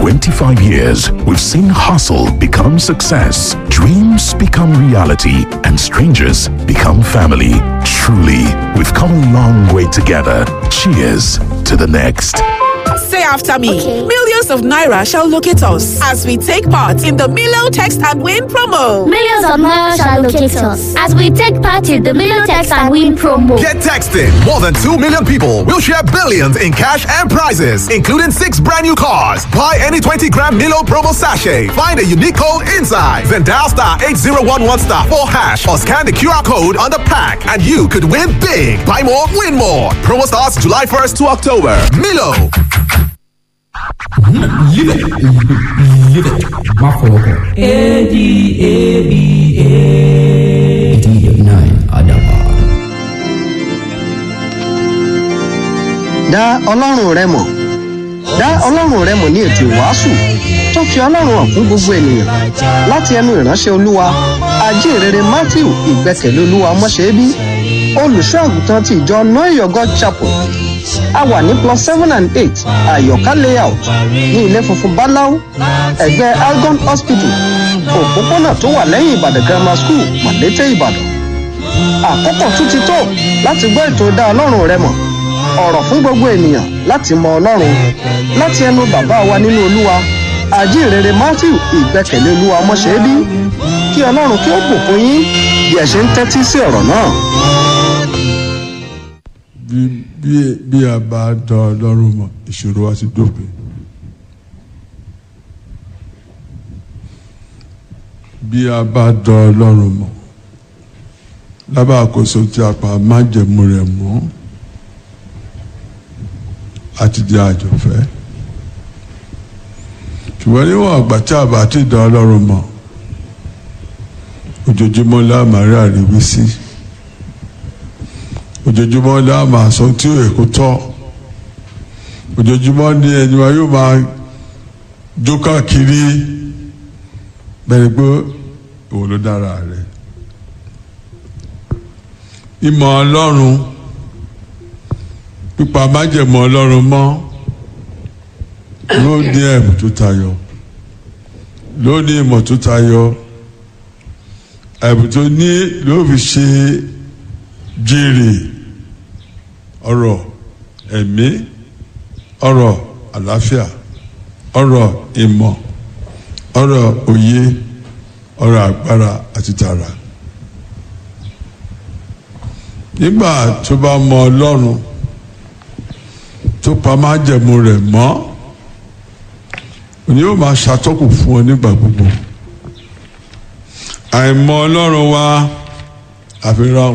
25 years, we've seen hustle become success, dreams become reality, and strangers become family. Truly, we've come a long way together. Cheers to the next. Say after me. Okay. Millions of Naira shall locate us as we take part in the Milo Text and Win promo. Millions of naira shall locate us as we take part in the Million Text and Win promo. Get texting. More than 2 million people will share billions in cash and prizes, including six brand new cars. Buy any 20 gram Milo promo sachet. Find a unique code inside. Then dial star 8011 star 4 hash or scan the QR code on the pack and you could win big. Buy more, win more. Promo starts July 1st to October. Milo. Live it. Live it. Má fọwọ́ kàn. ADABA. nine Adaba. dá ọlọ́run rẹ mọ̀ dá ọlọ́run rẹ mọ̀ ní ètò ìwàásù tó fi ọlọ́run hàn fún gbogbo ènìyàn láti ẹnu ìránṣẹ́ olúwa ajínrere matthew ìgbẹ́kẹ̀lé olúwa mọ́ṣẹ́bí olùṣọ́ àgùntàn ti ìjọ noyo god chapel a wà ní plus seven and eight àyọ̀ká layout ní ilé funfun báláú ẹ̀gbẹ́ algon hospital òpópónà tó wà lẹ́yìn ìbàdàn grammar school màlété ìbàdàn àkókò tún ti tó láti gbọ́ ètò dá ọlọ́run rẹ mọ̀ ọ̀rọ̀ fún gbogbo ènìyàn láti mọ ọlọ́run láti ẹnu bàbá wa nínú olúwa àjíǹrere matthew ìgbẹ́kẹ̀lé olúwa ọmọṣẹ́bí kí ọlọ́run kí ó bùkún yín bí ẹ ṣe ń tẹ́tí sí ọ̀rọ̀ náà. bí bí bí a bá dán ọlọ́run mọ̀ ìṣòro wa ti dópin. bí a bá dán ọlọ́run mọ̀ lábàá àkóso tí a pa májẹ̀mú rẹ̀ mọ́ àti di àjọfẹ́ ṣùgbọ́n níwọ̀n àgbà tí a bá ti dán ọlọ́run mọ̀ ojoojúmọ́ la máa rí àríwísí ojoojúmọ́ la máa sọ tí ó yẹ kó tọ́ ojoojúmọ́ ni ẹni wa yóò máa jó káàkiri bẹ́ẹ̀ pé òun ló dára rẹ̀ ìmọ̀ ọlọ́run pípa májẹ̀mọ́ ọlọ́run mọ́ ló ní ẹ̀mú tó tayọ ló ní ìmọ̀ tó tayọ ẹ̀mú tó ní ló fi ṣe jèrè ọ̀rọ̀ ẹ̀mí ọ̀rọ̀ àlàáfíà ọ̀rọ̀ ìmọ̀ ọ̀rọ̀ òye ọ̀rọ̀ agbára àti tààrà nígbà tó bá mọ ọlọ́run tó pa májẹ̀mú rẹ̀ mọ́ òní yóò máa ṣàtọ́kù fún ọ nígbà gbogbo àìmọ̀ ọlọ́run wa àfihàn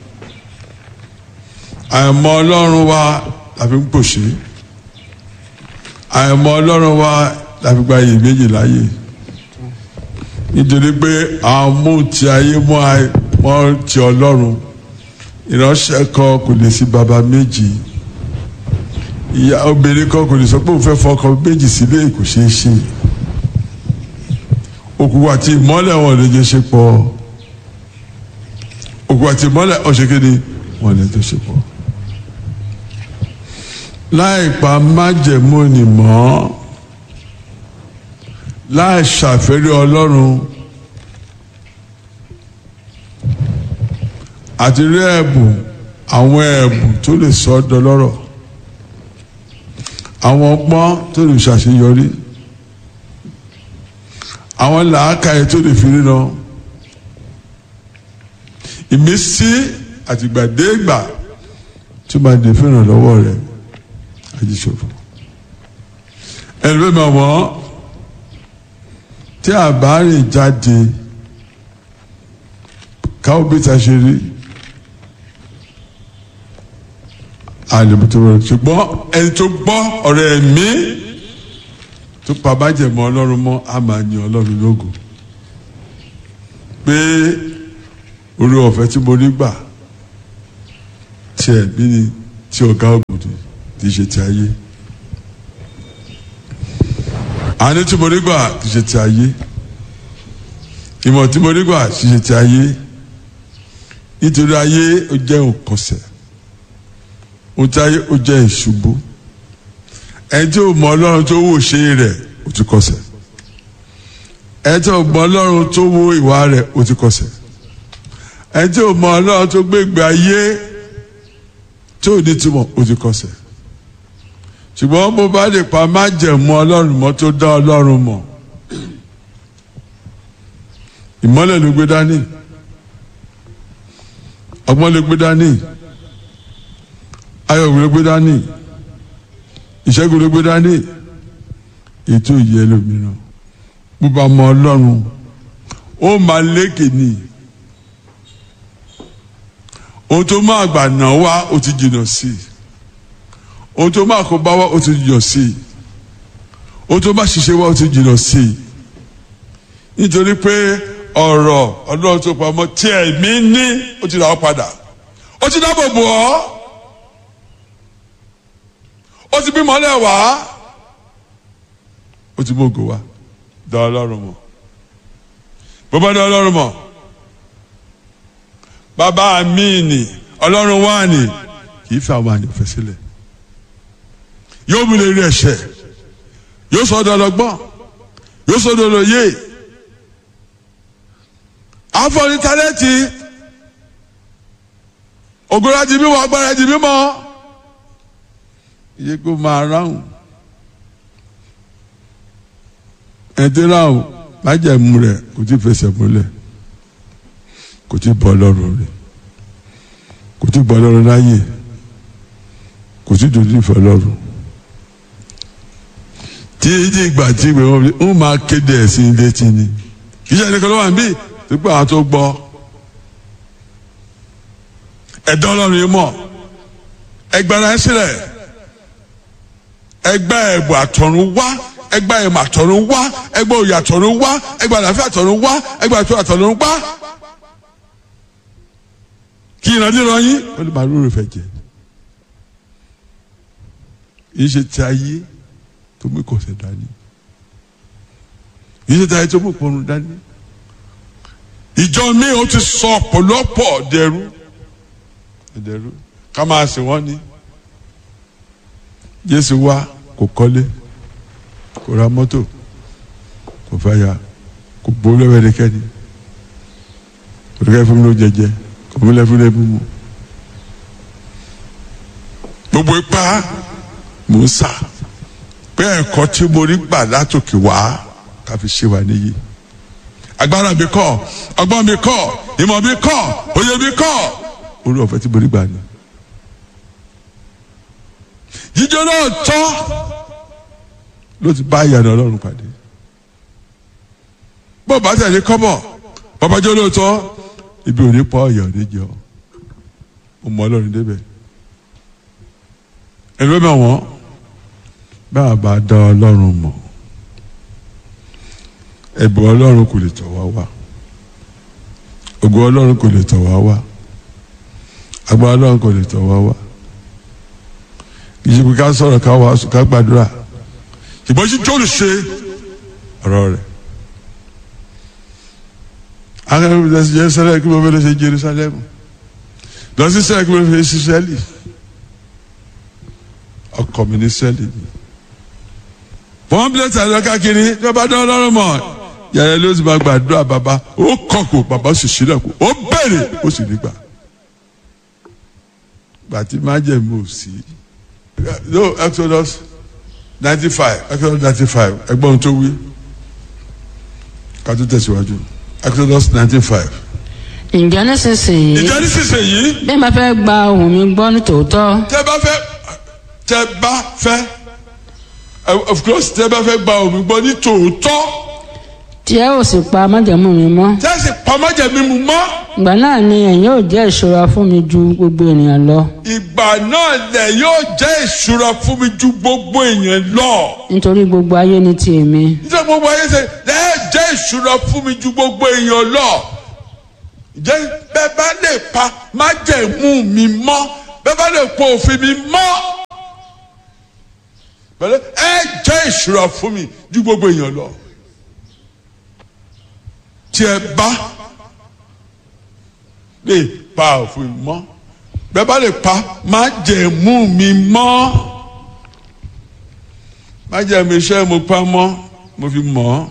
àìmọ̀ ọlọ́run wa láfi ń pòṣé àìmọ̀ ọlọ́run wa láfi gba iyì méjì láàyè nítorí pé àwọn mú ti ayé mọ́ ti ọlọ́run ìránṣẹ́ kan kò lè sí baba méjì ìyá obìnrin kan kò lè sọ pé òun fẹ́ fọkọ méjì sílé kò ṣeé ṣe òkùnkùn àti ìmọ́lẹ̀ wọn lè jẹ́ ṣe pọ̀ òkùnkùn àti ìmọ́lẹ̀ ọ̀ṣẹ́kéde wọn lè jẹ́ ṣe pọ̀ láì pa májẹ̀mú ni mọ́ láì ṣàfẹ́rí ọlọ́run àti rí ẹ̀bùn àwọn ẹ̀bùn tó lè sọ ọ́ dọlọ́rọ̀ àwọn ọgbọ́n tó lè ṣàṣeyọrí àwọn làákàyè tó lè fi ríran ìmísí àtìgbàdégbà tó máa dè fún ìrànlọ́wọ́ rẹ̀ àjíṣòfò ẹlẹ́mọ̀ wọ́n tí a bá rìn jáde káwọ́ bí ta ṣe rí àlèmọ̀tò rẹ̀ ṣùgbọ́n ẹni tó gbọ́ ọ̀rọ̀ ẹ̀mí tó pa bájẹ̀mọ́ ọlọ́run mọ́ a máa yan ọlọ́run lógo pé orí ọ̀fẹ́ tí mo rí gbà tí ẹ̀mí ni tí ọ̀gá ògùn ni kì í ṣe ti ayé àní tí mo rí gbà kì í ṣe ti ayé ìmọ̀ tí mo rí gbà kì í ṣe ti ayé nítorí ayé ó jẹ́ òkọ̀sẹ̀ ohun tí ayé ó jẹ́ ìṣubú ẹni tí ó mọ ọlọ́run tó wò ṣe rẹ̀ o ti kọsẹ̀ ẹ tí o mọ ọlọ́run tó wo ìwà rẹ̀ o ti kọsẹ̀ ẹ tí o mọ ọlọ́run tó gbé ìgbé ayé tí ò ní túmọ̀ o ti kọsẹ̀ ṣùgbọ́n mo bá lè pa má jẹ̀mú ọlọ́run mọ́ tó dá ọlọ́run mọ̀ ìmọ́lẹ̀ ló gbé dání ọgbọ́n ló gbé dání ayọ̀ ló gbé dání ìṣẹ́gun ló gbé dání ètò ìyẹ́ lómìíràn bó bá mọ ọlọ́run ó máa lékè ní ohun tó máa gbà náà wá ó ti jìnnà sí i ohun tó máa kó bá wá ó ti jìnnà sí i ohun tó máa ṣiṣẹ́ wá ó ti jìnnà sí i nítorí pé ọ̀rọ̀ ọlọ́run tó pamọ́ tí ẹ̀mí ní ó ti rà ọ́ padà ó ti dáàbò bò ọ́ ó ti bímọ lẹ́wà ó ti mú ògo wá dá ọlọ́run mọ̀ bó bá dá ọlọ́run mọ̀ bàbá mi nì ọlọ́run wà ní kì í fi àwọn àyàn fẹ́ sílẹ̀ yóò mú lè rí ẹ̀ṣẹ̀ yóò sọ ọ́ dọ́lọ́gbọ́n yóò sọ ọ́ dọ́lọ́yè àfọ̀ní tálẹ́ǹtì ògùnrà di mímọ́ agbára di mímọ́ iye kó máa ráhùn ẹ̀dín ráhùn májẹ̀mú rẹ̀ kò tí fẹsẹ̀ múlẹ̀ kò tí bọ́ lọ́rùn rẹ̀ kò tí bọ́ lọ́rùn láyè kò tí dojú ìfẹ́ lọ́rùn tí ìdí ìgbà tí ìgbà wọn ń máa kéde ẹ̀sìn ilé tí ni kì í ṣe ẹnìkan ló wà níbí pípẹ́ àwọn tó gbọ́ ẹ̀dọ́ ọlọ́run yìí mọ̀ ẹgbẹ́ra ẹ sílẹ̀ ẹgbẹ́ ẹ̀bùn àtọ̀run wá ẹgbẹ́ ẹ̀mọ̀ àtọ̀run wá ẹgbẹ́ òye àtọ̀run wá ẹgbẹ́ àlàáfíà àtọ̀run wá ẹgbẹ́ àtọ̀run àtọ̀run wá kí ìrandíran yín ó lè máa lóore fẹ́ jẹ yìí ṣe ti ayé tó mú ìkọ̀sẹ̀ dání yìí ṣe ti ayé tó mú ìpọnrún dání ìjọ mi ò ti sọ ọ̀pọ̀lọpọ̀ dẹrú dẹrú ká máa sìn wọ́n ní Jésù wá kò kọ́lé kò ra mọ́tò kò fẹ́ ya kò gbowó lọ́wọ́ ẹnikẹ́ni kò dẹ́kẹ́ fún mi ló jẹjẹ kò mú lẹ́fún lẹ́bù mu gbogbo ipá mò ń sà pé ẹ̀kọ́ tí mo rí gbà látòkè wá ká fi ṣe wà níyì agbára mi kọ́ ọgbọ́n mi kọ́ ìmọ̀ mi kọ́ òye mi kọ́ orí ọ̀fẹ́ tí mo rí gbà ni. jíjọ náà tọ́ ló ti bá ìyànà ọlọ́run pàdé bó bá tẹ̀lé kọ́bọ̀ babajọ́ lóòótọ́ ibi ò ní pọ̀ ọ̀yà ò ní jẹ ọ́ mo mọ ọlọ́run débẹ̀ ẹ̀rọ mọ̀ wọ́n bá a bá dá ọlọ́run mọ̀ ẹ̀bùn ọlọ́run kò lè tọ̀ wá wá ògo ọlọ́run kò lè tọ̀ wá wá agbára ọlọ́run kò lè tọ̀ wá wá ìṣègùn ká sọ̀rọ̀ ká wá ká gbàdúrà ṣùgbọ́n sí jóòlù ṣe ọ̀rọ̀ rẹ̀ akẹ́kọ̀ọ́ lọ sí Jerusalem kí mo fẹ́ lọ sí Jerusalem lọ sí sẹ́yìn kí mo fẹ́ sí sẹ́lì ọkọ̀ mi ní sẹ́lì ni wọ́n bí lẹ́tà lọ káàkiri tí wọ́n bá dán ọlọ́run mọ̀ yàrá ló sì máa gbàdúrà bàbá ó kọ̀kọ̀ bàbá sì sílẹ̀ kù ó bẹ̀rẹ̀ ó sì nígbà gbàtí má jẹ̀ mọ̀ sí. no Exodus ninety five Exodus ninety five ẹgbọ́n tó wí ká tó tẹ̀síwájú Exodus ninety five. ǹjẹ́ nísinsìnyí ìjọ nísinsìnyí bí ẹ bá fẹ́ gba ohùn mi gbọ́ ní tòótọ́ tẹ́ bá fẹ́ tẹ́ bá fẹ́ of course tẹ́ bá fẹ́ gba omi gbọ́ ní tòótọ́ tí ẹ ò sì pa májẹ̀mú mi mọ́ tẹ́ sì pamọ́jẹ̀ mímu mọ́ ìgbà náà ni ẹ̀yin yóò jẹ́ ìṣọ́ra fún mi ju gbogbo ènìyàn lọ ìgbà náà lẹ̀ yóò jẹ́ ìṣúra fún mi ju gbogbo èèyàn lọ. nítorí gbogbo ayé ní ti èmi nítorí gbogbo ayé ṣe lẹ́ẹ̀ jẹ́ ìṣúra fún mi ju gbogbo èèyàn lọ. jẹ́ bẹ́ẹ̀ bá lè pa májẹ̀mú mi mọ́ bẹ́ẹ̀ bá lè pa òfin mi mọ́. pẹ̀lú ẹ jẹ́ ìṣúra fún mi ju gbogbo èèyàn lọ. tí ẹ bá lè pa òfin mi mọ́ bẹ́ẹ̀ bá lè pa májẹ̀mú mi mọ́ májẹ̀mú iṣẹ́ mo pa mọ́ mo fi mọ̀ ọ́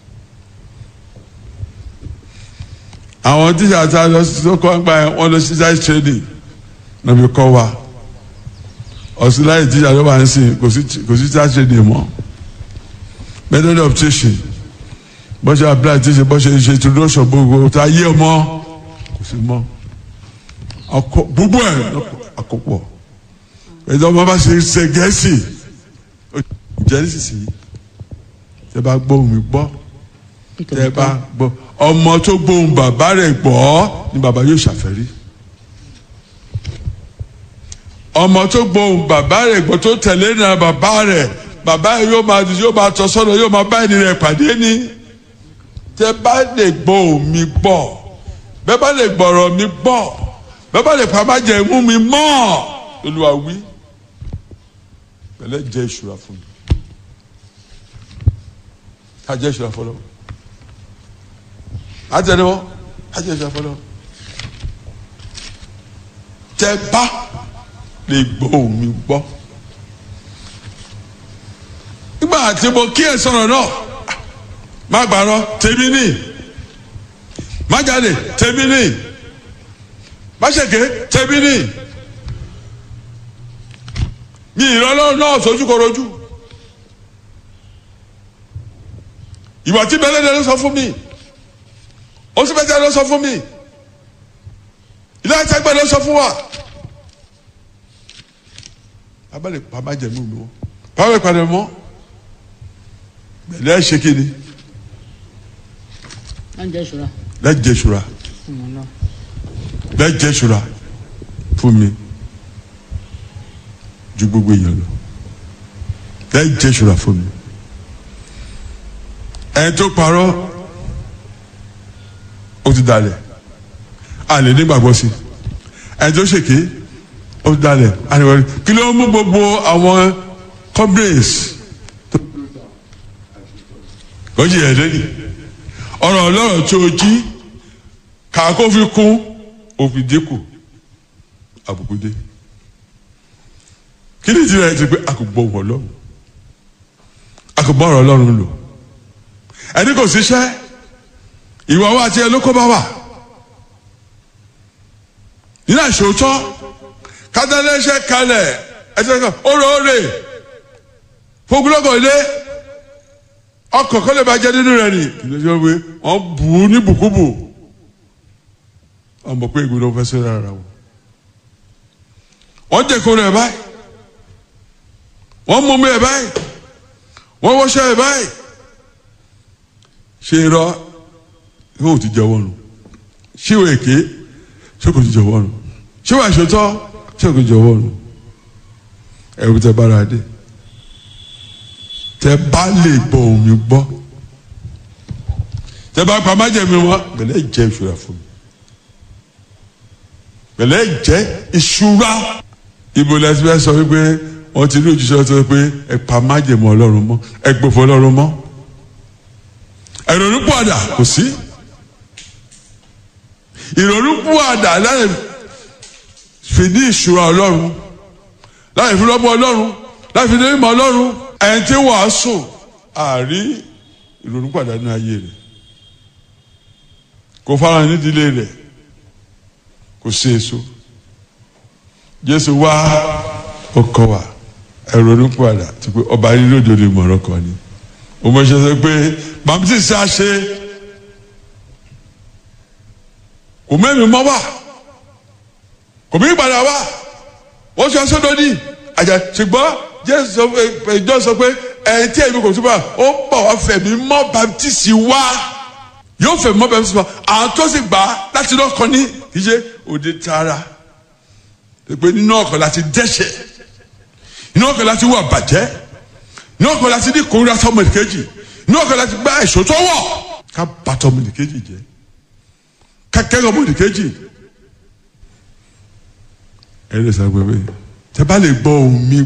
àwọn tíṣà tá a lọ sí sọ́kọ́ ń gbà yẹn wọ́n lọ sí side training náà fi kọ́ wa ọ̀sìn láyé tíṣà ló máa ń sìn kò sí kò sí side training mọ́ method of teaching bó ṣe apply teaching bó ṣe ṣe introduction gbogbo tá a yé ọmọ kò sí mọ́ ọkọ gbogbo ẹ̀ àkópọ̀ ẹ̀dọ́ ọmọ bá ṣe ṣe gẹ̀ẹ́sì jẹ́ nísinsìnyí tẹ́ bá gbóhùn mi gbọ́ tẹ́ bá gbọ́ ọmọ tó gbóhùn bàbá rẹ̀ gbọ́ ni bàbá yóò ṣàfẹ́rí ọmọ tó gbóhùn bàbá rẹ̀ gbọ́ tó tẹ̀lé náà bàbá rẹ̀ bàbá yẹn yóò máa yóò máa tọ́ sọ́nà yóò máa bá ẹni rẹ̀ pàdé ní tẹ́ bá lè gbóhùn mi gbọ́ bẹ́ẹ̀ bá lè gbọ́rọ̀ mi gbọ́ bẹ́ẹ̀ bá lè pa má jẹ́ mú mi mọ́ Olúwa wí pẹ̀lẹ́ jẹ́ ìṣúra fún mi ká jẹ́ ìṣúra fọlọ́ àtẹnumọ́ ká jẹ́ ìṣúra fọlọ́ tẹ́ bá lè gbóhùn mi gbọ́ nígbà tí mo kí ẹ sọ̀rọ̀ náà má gbàrọ̀ tèmi ní má jáde tèmi ní má ṣèké tèmi ní mi ìrọ̀lọ́ náà sojú korojú ìwà tí bẹ́lẹ́dẹ́ ló sọ fún mi ó sì bẹ́tẹ́ ló sọ fún mi ilé ẹ̀sẹ̀gbẹ́ ló sọ fún wa abẹ́lẹ̀ pàmájẹ̀mú mi wọ́n pàmò ìpàdé mọ́ bẹ̀lẹ́ ṣe kí ni oúnjẹ ìṣúra lẹ́jẹ̀ ṣura ọmọ náà lẹ́jẹ̀ ṣura fún mi ju gbogbo èèyàn lọ lẹ́jẹ̀ ṣura fún mi ẹni tó parọ́ ó ti dalẹ̀ a lè nígbàgbọ́ sí ẹni tó ṣèké ó ti dalẹ̀ a lè wọlé kí ló ń mú gbogbo àwọn complaints ó jì ẹ̀ lẹ́yìn ọ̀rọ̀ ọlọ́rọ̀ tí o jí kàkó fi kún òfin dínkù àbùkù dé kí ni ìdílé ti pé a kò gbọ́ wọ̀ lọ́rùn a kò gbọ́ ọ̀rọ̀ ọlọ́run lò ẹni kò síṣẹ́ ìwà wa àti ẹlòkó bá wà nínú àṣòótọ́ kádàlẹ́sẹ̀ kalẹ̀ ẹsẹ̀ kan óróore fúgúlọ́gọ̀ ilé ọkọ̀ kọ́lẹ̀ bá jẹ́ nínú rẹ̀ ni ìlẹ́jọ́ pé wọ́n bù ú ní bùkúbù wọ́n mọ̀ pé ìgbìmọ̀ fẹ́ sẹ́ra ara wọn. wọ́n jẹ́ kó rẹ̀ báyìí wọ́n mú mi ẹ̀ báyìí wọ́n wọ́ṣẹ́ ẹ̀ báyìí ṣe irọ́ yóò ti jẹ́wọ́ nù ṣé ìwé èké ṣé kò ti jẹ́wọ́ nù ṣé ìwé àṣetọ́ ṣé kò ti jẹ́wọ́ nù ẹ̀rù tẹ bára dé tẹ bá lè gbọ́ omi gbọ́ tẹ bá pa májèmí wọn pẹ̀lẹ́ jẹ́ ìṣúra fún mi pẹ̀lẹ́ jẹ́ ìṣúra ibo lẹsí bẹ sọ wípé wọn ti ní òjíṣẹ́ sọ pé ẹ pa májèmí Ọlọ́run mọ́ ẹ gbòfò Ọlọ́run mọ́ ìrònú pọ̀dà kò sí ìrònú pọ̀dà láì fi ní ìṣúra Ọlọ́run láì fi lọ́mọ Ọlọ́run láì fi ní ìmọ̀ Ọlọ́run ẹni tí wàásù àárí ìrònú pàdánù ayé rẹ̀ kò fara nídìílé rẹ̀ kò sí èso Jésù wá ọkọ wa ìrònú padà ti pé ọba yìí lóde olè mọ̀rọ̀ kan ni ọmọ ṣe sọ pé bàmítì sí àṣẹ kò mẹ́mi mọ́ wá kò mí padà wá wọ́n ṣe aṣọ lónìí àjà ṣùgbọ́n jésù sọ pé ìjọ sọ pé ẹni tí èmi kò túbọ̀ ó bọ̀ wá fẹ̀mí mọ́ baptisi wá yóò fẹ̀mí mọ́ baptisi wá àwọn tó sì gbà á láti náà kọ́ ní kì í ṣe òde tààrà pé nínú ọkọ̀ láti dẹ́ṣẹ̀ nínú ọkọ̀ láti wà bàjẹ́ nínú ọkọ̀ láti ní kórìíra sọmọ ìkejì nínú ọkọ̀ láti gbá èso tó wọ̀ ká bàtọ̀ ọmọ ìkejì jẹ́ ká kẹ́rọ̀ ọmọ ìkejì ẹ lè sọ pé tẹ bá lè gbọ́ ohùn mi